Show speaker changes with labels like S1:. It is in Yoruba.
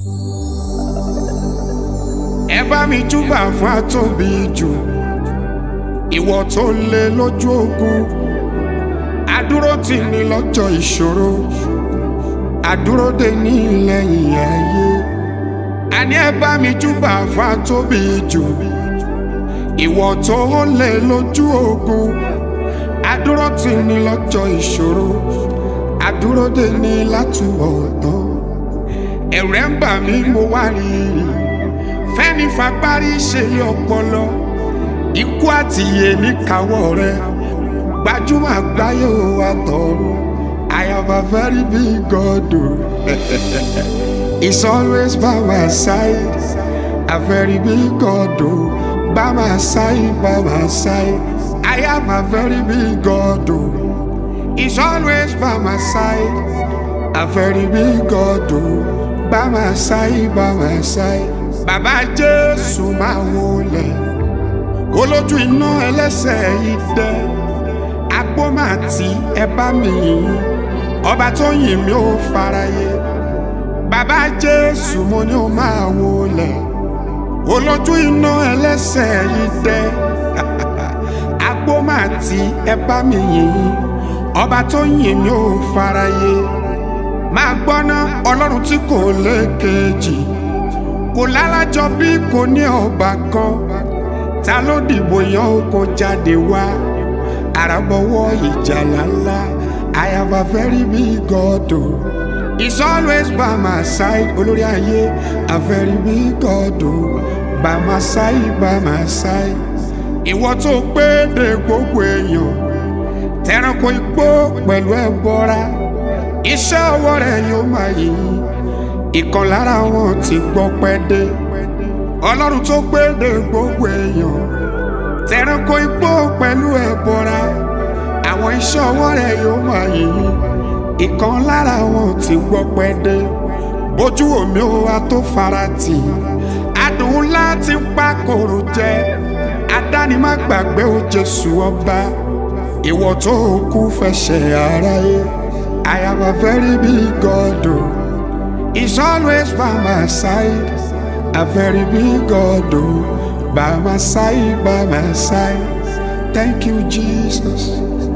S1: ẹ bá mi júbà fún àtòbí jù ìwọ tó lé lójú ogun àdúró tì ní lọ́jọ́ ìṣòro àdúró dè ní lẹ́yìn ayé àní ẹ bá mi júbà fún àtòbí jù ìwọ tó lé lójú ogun àdúró tì ní lọ́jọ́ ìṣòro àdúró dè ní látúbọ̀ tán ẹ̀rẹ̀ ń bà mí mo wá rí i fẹ́ni fagbárí ṣe lé ọpọlọ ikú àtìyè níkàwọ́ rẹ gbajúmọ̀ àgbáyé ò wá tọrọ I have a very big God o He's always by my side a very big God o by my side by my side I have a very big God o He's always by my side a very big God o by my side by my side bàbá jésù máa wọlé olójú iná ẹlẹ́sẹ̀ yìí dẹ́ agbó máa ti ẹ bá mi yìn ọba tó yìn mí ó faraye bàbá jésù mo ní ó máa wọlé olójú iná ẹlẹ́sẹ̀ yìí dẹ́ agbó máa ti ẹ bá mi yìn ọba tó yìn mí ó faraye máa gbọ́ná ọlọ́run tí kò lékejì kò lálàjọ bí kò ní ọba kan ta ló dìbò yan ó kó jáde wá àràbọ̀wọ́ ìjàlá ńlá I have a very big God o He's always by my side olórí ayé a very big God o by my side by my side ìwọ tó pé de gbogbo èèyàn tẹranko igbó pẹ̀lú ẹbọra iṣẹ́ ọwọ́ rẹ̀ yóò máa yìn ìkan lára wọn ti gbọ́ pẹ́ dé ọlọ́run tó gbéde gbogbo èèyàn tẹranko igbó pẹ̀lú ẹ̀bọra àwọn iṣẹ́ ọwọ́ rẹ̀ yóò máa yìn ìkan lára wọn ti gbọ́ pẹ́ dé bójú omi ó wá tó fara tì adùn ńlá ti ń pa kòrò jẹ adánimá gbàgbé ó Jésù ọba ìwọ tó kú fẹsẹ̀ aráyé I have a very big God o. Oh. He's always by my side, a very big God, oh, by my side, by my side. Thank you, Jesus.